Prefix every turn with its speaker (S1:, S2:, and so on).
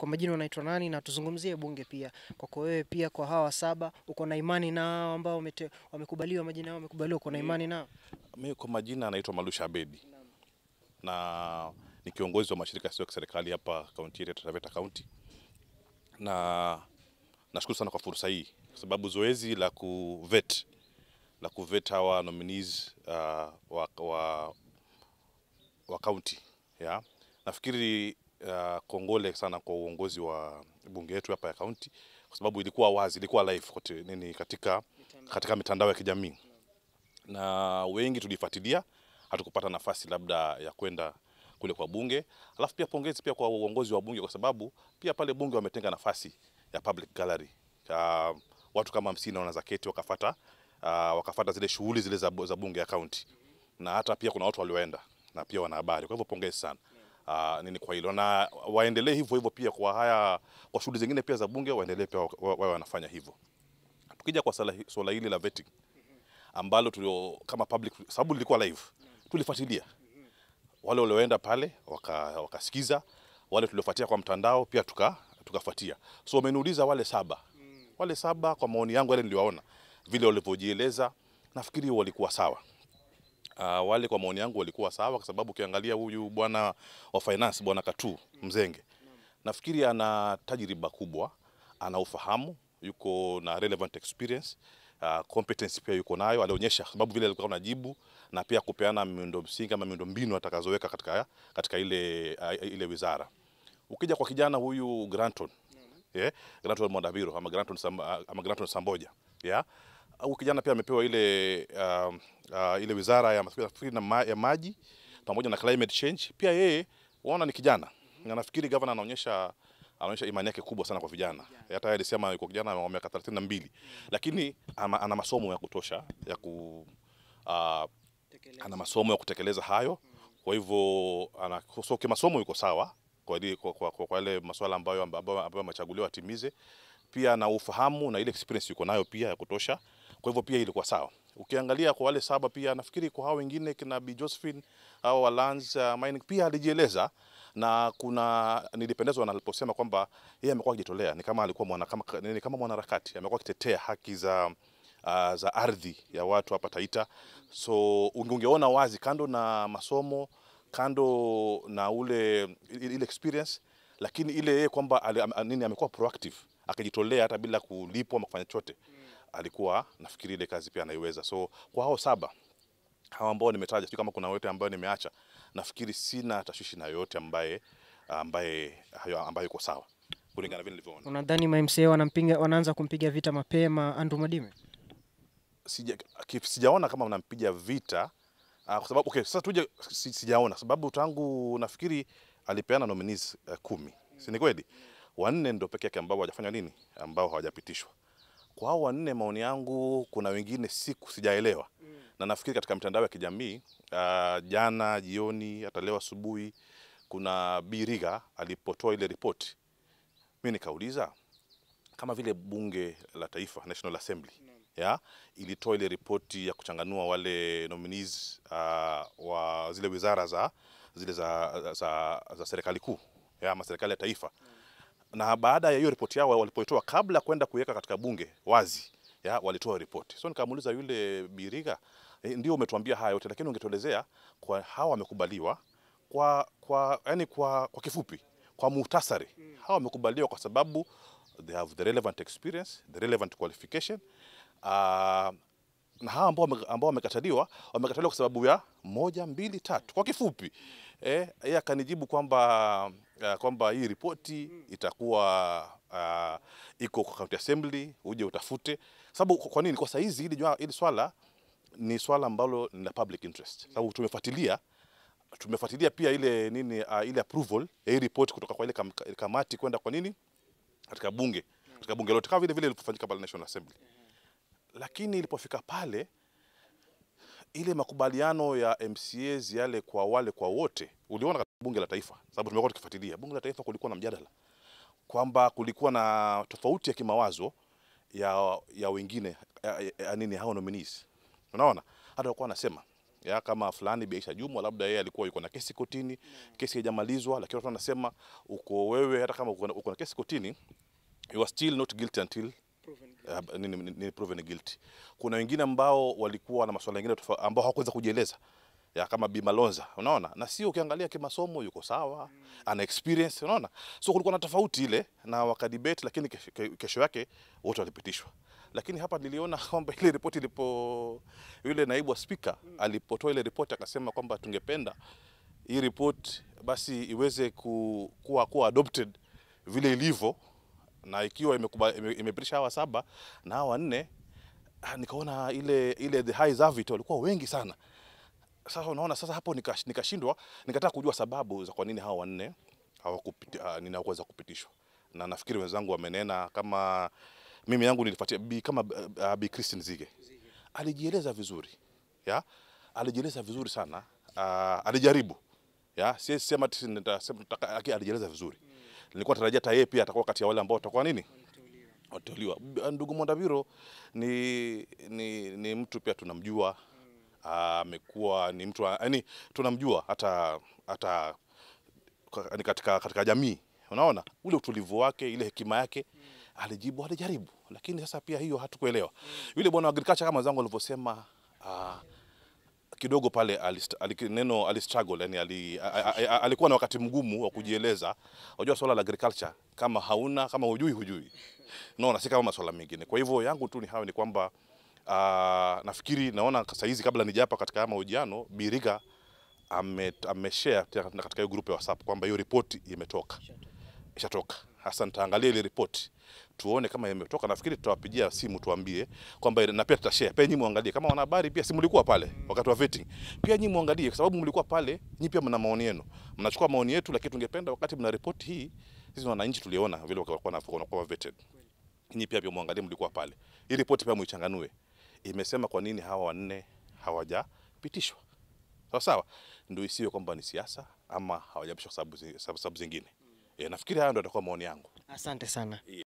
S1: kwa majina unaitwa nani, na tuzungumzie bunge pia. Kwako wewe pia, kwa hawa saba, uko na imani nao ambao wamete- wamekubaliwa, majina yao wamekubaliwa, uko na imani nao?
S2: Mimi kwa majina anaitwa Malusha Abedi na ni kiongozi wa mashirika yasiyo ya kiserikali hapa kaunti yetu ya Taita Taveta County, na nashukuru sana kwa fursa hii kwa sababu zoezi la kuvet la kuvet hawa nominees uh, wa, wa, wa county ya nafikiri uh, kongole sana kwa uongozi wa bunge yetu hapa ya county kwa sababu ilikuwa wazi, ilikuwa live kote, nini katika, katika mitandao ya kijamii na wengi tulifuatilia, hatukupata nafasi labda ya kwenda kule kwa bunge. Alafu pia pongezi pia kwa uongozi wa bunge, kwa sababu pia pale bunge wametenga nafasi ya public gallery uh, watu kama hamsini wanaweza keti wakafata uh, wakafata zile shughuli zile za, za bunge ya county, na hata pia kuna watu walioenda na pia wanahabari. Kwa hivyo pongezi sana uh, nini kwa hilo, na waendelee hivyo hivyo pia kwa haya kwa shughuli zingine pia za bunge, waendelee pia wawe wanafanya hivyo. Tukija kwa swala hi- swala hili la vetting ambalo tulio kama public, sababu lilikuwa live, tulifuatilia wale walioenda pale waka- wakasikiza, wale tuliofuatia kwa mtandao pia tuka tukafuatia. So wameniuliza wale saba, wale saba kwa maoni yangu yale niliwaona vile walivyojieleza, nafikiri walikuwa sawa. Uh, wale kwa maoni yangu walikuwa sawa, kwa sababu ukiangalia huyu bwana wa finance bwana Katu Mzenge, nafikiri ana tajriba kubwa, ana ufahamu, yuko na relevant experience uh, competence pia yuko nayo, alionyesha sababu vile alikuwa anajibu na pia kupeana miundo msingi ama miundo mbinu atakazoweka katika, katika ile, uh, ile wizara. Ukija kwa kijana huyu Granton yeah, Granton Mwandabiro ama Granton, Sam, ama Granton Samboja yeah. Huyu kijana pia amepewa ile, uh, uh, ile wizara ya, nafikiri na ma, ya maji pamoja na climate change. Pia yeye waona ni kijana na nafikiri gavana anaonyesha anaonyesha imani yake kubwa sana kwa vijana. Hata yeye alisema yuko kijana wa miaka 32 lakini ana, ana masomo ya kutosha ya ku uh, ana masomo ya kutekeleza hayo. Kwa hivyo ana so kimasomo yuko sawa kwa ile kwa, kwa, kwa, kwa yale masuala ambayo ambayo ambayo amechaguliwa atimize. Pia na ufahamu na ile experience yuko nayo pia ya kutosha. Kwa hivyo pia ilikuwa sawa. Ukiangalia kwa wale saba pia nafikiri kwa hao wengine kina Bi Josephine au Walans uh, Mining pia alijieleza na kuna nilipendezwa na aliposema kwamba yeye amekuwa akijitolea, ni kama alikuwa mwana kama ni kama mwanaharakati, amekuwa akitetea haki za uh, za ardhi ya watu hapa Taita. So unge- ungeona wazi kando na masomo, kando na ule ile experience, lakini ile yeye kwamba ali- am- nini amekuwa proactive akijitolea hata bila kulipwa ama kufanya chochote, alikuwa nafikiri ile kazi pia anaiweza. So kwa hao saba hawa ambao nimetaja, sio kama kuna wote ambayo nimeacha, nafikiri sina tashwishi na yoyote ambaye ambaye hayo ambaye yuko sawa kulingana na vile nilivyoona.
S1: Unadhani MCA wanampiga wanaanza kumpiga vita mapema Andrew Mwadime?
S2: Sija, ki- sijaona kama mnampiga vita uh, kwa sababu okay, sasa tuje si, sijaona sababu tangu nafikiri alipeana nominees uh, kumi, si ni kweli? Wanne ndio peke yake ambao hawajafanya nini, ambao hawajapitishwa. Kwa hao wanne, maoni yangu, kuna wengine siku sijaelewa na nafikiri katika mitandao ya kijamii uh, jana jioni, hata leo asubuhi, kuna Biriga alipotoa ile ripoti, mi nikauliza kama vile bunge la taifa National Assembly ya ilitoa ile ripoti ya kuchanganua wale nominees uh, wa zile wizara za zile za, za, za serikali kuu ya ama serikali ya taifa na baada ya hiyo ripoti yao walipoitoa, kabla ya kwenda kuiweka katika bunge wazi ya walitoa ripoti. So nikamuuliza yule Biriga, e, ndio umetuambia haya yote, lakini ungetuelezea kwa hawa wamekubaliwa kwa kwa yani kwa, kwa kifupi, kwa muhtasari, hawa wamekubaliwa kwa sababu they have the relevant experience, the relevant qualification uh, na hawa ambao wame- ambao wamekataliwa wamekataliwa kwa sababu ya moja mbili tatu kwa kifupi eh, yeye akanijibu kwamba uh, kwamba hii ripoti itakuwa uh, iko kwa county assembly uje utafute sababu kwa nini kwa saizi hili jua- hili swala ni swala ambalo ni la public interest sababu tumefuatilia tumefuatilia pia ile nini uh, ile approval ya hii report kutoka kwa ile kam, kamati kwenda kwa nini katika bunge katika bunge lote kama vile vile ilipofanyika pale National Assembly lakini ilipofika pale ile makubaliano ya MCAs yale kwa wale kwa wote, uliona katika bunge la taifa, sababu tumekuwa tukifuatilia bunge la taifa, kulikuwa na mjadala kwamba kulikuwa na tofauti ya kimawazo ya, ya wengine ya, ya, ya nini hao nominees, unaona hata walikuwa wanasema ya kama fulani Bi Aisha Jumwa labda yeye alikuwa yuko na kesi kotini, kesi haijamalizwa, lakini watu wanasema uko wewe, hata kama uko na, uko na kesi kotini you are still not guilty until uh, nini, nini, nini proven guilty. Kuna wengine ambao walikuwa na masuala mengine tofa- ambao hawakuweza kujieleza ya kama Bi Malonza, unaona, na sio ukiangalia kimasomo yuko sawa, ana experience, unaona, so kulikuwa na tofauti ile na wakadebate, lakini kesho, ke- kesho yake wote walipitishwa. Lakini hapa niliona kwamba ile ripoti ilipo, yule naibu wa spika alipotoa ile ripoti akasema kwamba tungependa hii ripoti basi iweze ku, kuwa, kuwa adopted vile ilivyo na ikiwa imekuba- ime- imepitisha hawa saba na hawa nne, ah, nikaona ile ile the high Zavit walikuwa wengi sana. Sasa unaona, sasa hapo nikash- nikashindwa, nikataka kujua sababu za kwa nini hawa wanne hawakupiti, uh, nini hawakuweza kupitishwa, na nafikiri wenzangu wamenena kama mimi yangu nilifuatia bi, kama uh, bi Christine Zige alijieleza vizuri ya alijieleza vizuri sana uh, alijaribu ya siwezi sema ati nitasema nataka- lakini alijieleza vizuri nilikuwa natarajia hata yeye pia atakuwa kati ya wale ambao watakuwa nini wateuliwa. B- Ndugu Mwandaviro ni, ni, ni mtu pia tunamjua, amekuwa ni mtu yani tunamjua hata hata kwa- ni katika, katika jamii unaona ule utulivu wake ile hekima yake alijibu alijaribu, lakini sasa pia hiyo hatukuelewa. Yule bwana wa agriculture kama zangu alivyosema ah, kidogo pale alist, ali, neno alistruggle yani ali, a, a, a, alikuwa na wakati mgumu wa kujieleza. Unajua swala la agriculture kama hauna kama hujui hujui, unaona, si kama masuala mengine. Kwa hivyo yangu tu ni hayo, ni kwamba uh, nafikiri naona sasa hizi kabla nijapa katika haya mahojiano Biriga ame, ameshare tena katika hiyo group ya WhatsApp kwamba hiyo ripoti imetoka ishatoka. Hasa nitaangalia ile ripoti tuone kama imetoka. Nafikiri tutawapigia simu tuambie kwamba na pia tutashare pia, nyinyi muangalie kama wanahabari pia, si mlikuwa pale wakati wa vetting, pia nyinyi muangalie, kwa sababu mlikuwa pale, nyinyi pia mna maoni yenu, mnachukua maoni yetu, lakini tungependa wakati mna ripoti hii, sisi wananchi tuliona vile walikuwa na- wanakuwa vetted, nyinyi pia pia muangalie, mlikuwa pale, hii ripoti pia muichanganue, imesema kwa nini hawa wanne hawajapitishwa sawa sawa, ndio isiwe kwamba ni siasa ama hawajapitishwa kwa sababu zi- sababu zingine. E, nafikiri hayo ndio atakuwa maoni yangu.
S1: Asante sana.